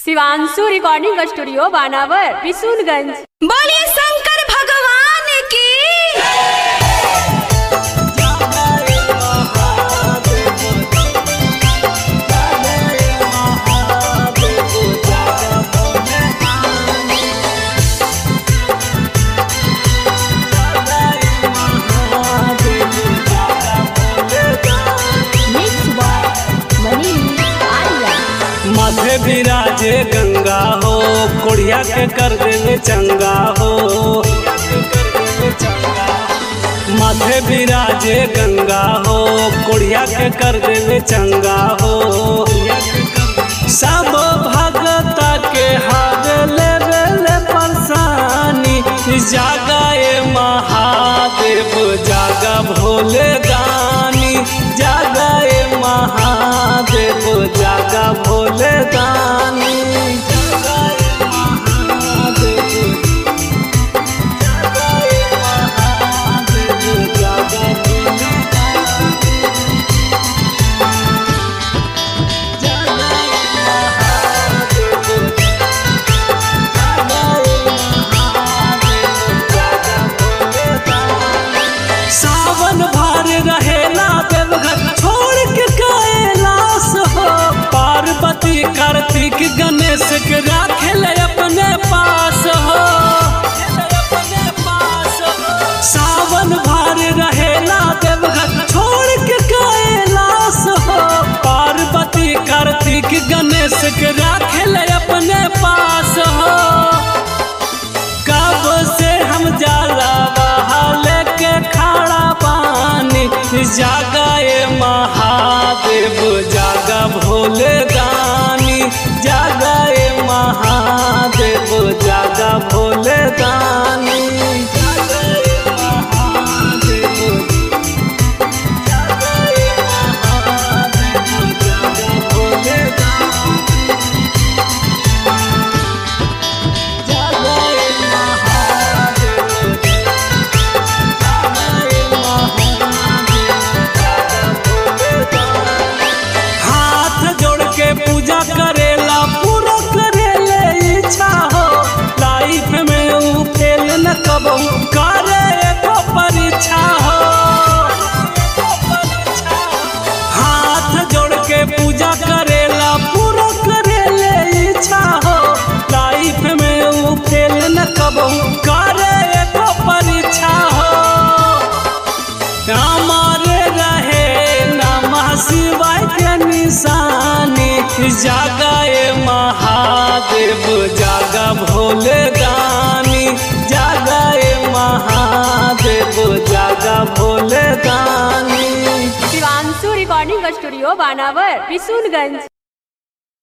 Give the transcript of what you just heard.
Shivanshu recording studio Banawar Bishunganj बोलिए शंकर भगवान की माथे विराजे गंगा हो कोढ़िया के कर देवे चंगा हो माथे विराजे गंगा हो कोढ़िया के कर देवे चंगा हो सब भगता के हार लेवे ले परेशानी जागाए महादेव जागा भोले दानी जागाए महादेव जागा भोले दानी जागाए महादेव जागाए महादेव जागा भोले सावन भर रहेला देवघर छोड़ के कैलाश हो पार्वती कार्तिक गणेश के राखेल अपने पास हो सावन भर रहेला देवघर छोड़ के कैलाश हो पार्वती कार्तिक गणेश के राखेल अपने पास हो कब से हम जाला बहाले के खाड़ा पानी जागाए महादेव जागा भोले दानी जागाए महादेव जागा भोले दानी जागाए महादेव जागाए महादेव जागा भोले दानी जागाए महादेव जागाए हाथ जोड़ के पूजा करेला पूरा करेले इच्छा हो लाइफ में ऊ फेल न कबहू करे एको परीक्षा हो हाथ जोड़ के पूजा करेला पूरा करेले इच्छा हो लाइफ में ऊ फेल न कबहू करे एको परीक्षा हो हमारे रहे नमः शिवाय के निशानी जागाए महादेव जागा भोले दानी जागाए महादेव जागा भोले दानी शिवांशु रिकॉर्डिंग स्टूडियो बानावर बिशुनगंज